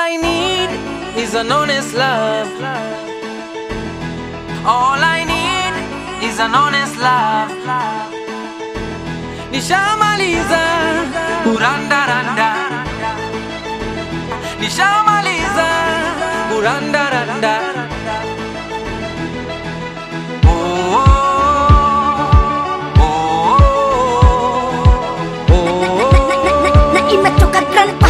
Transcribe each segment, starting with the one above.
I need is an honest love. All I need is an honest love. Nishamaliza kurandaranda, nishamaliza kurandaranda. Oh, oh, oh, oh, na imetoka grandpa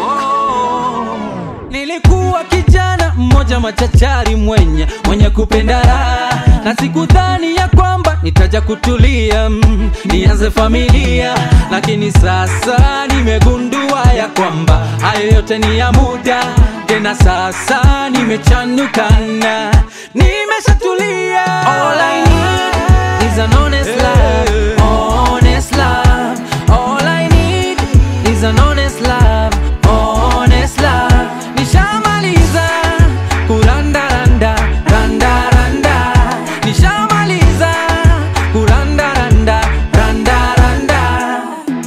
Nilikuwa kijana mmoja machachari mwenye mwenye kupenda raha, na sikudhani ya kwamba nitaja kutulia mm, nianze familia, lakini sasa nimegundua ya kwamba hayo yote ni ya muda. Tena sasa nimechanukana, nimeshatulia. All I need is an honest love, honest love. All I need is an honest love, honest love. Nishamaliza kurandaranda, randa randa. Nishamaliza kurandaranda, randa randa.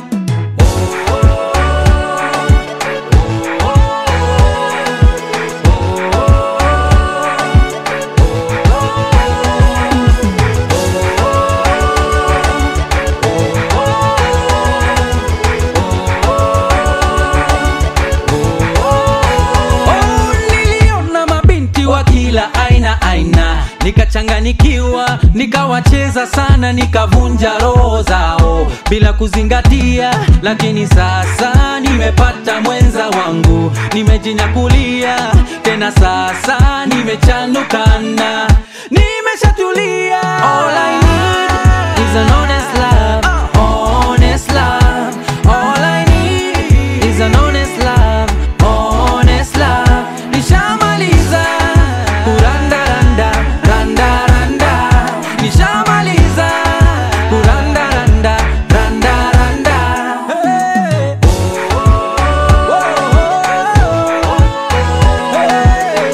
Oh, niliona mabinti wa kila aina aina, nikachanganikiwa, nikawacheza sana, nikavunja roho zao bila kuzingatia. Lakini sasa nimepata mwenza wangu, nimejinyakulia tena, sasa nimechanukana, nimeshatulia. All I need is an honest love, honest love. All I need is an honest love, honest love. Nishamaliza kurandaranda, randa randa. Nishamaliza kurandaranda, randa randa. Hey. Oh, oh, oh. Hey.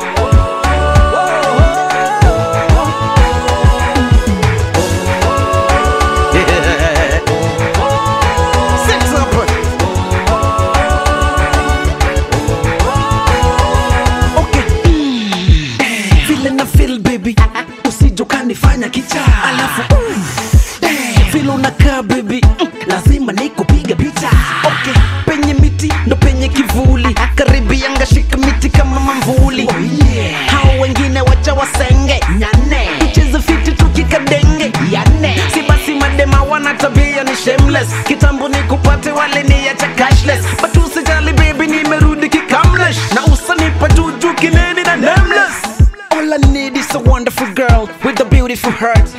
Six up. Okay. Vile na feel baby, usije ukanifanya kicha. Alafu mm, vile unakaa baby, mm, lazima nikupiga picha. Okay. Penye miti ndo penye kivuli, karibu yanga shika miti kama mamvuli. Oh, yeah. Hao wengine wacha wasenge nyane, tucheze fiti tukikadenge yane. Si basi madema wana tabia ni shameless, kitambo ni kupate wale ni ya cashless, but usijali baby, nimerudi kikamlesh na usanipa juju kineni na nameless. All I need is a wonderful girl with a beautiful heart.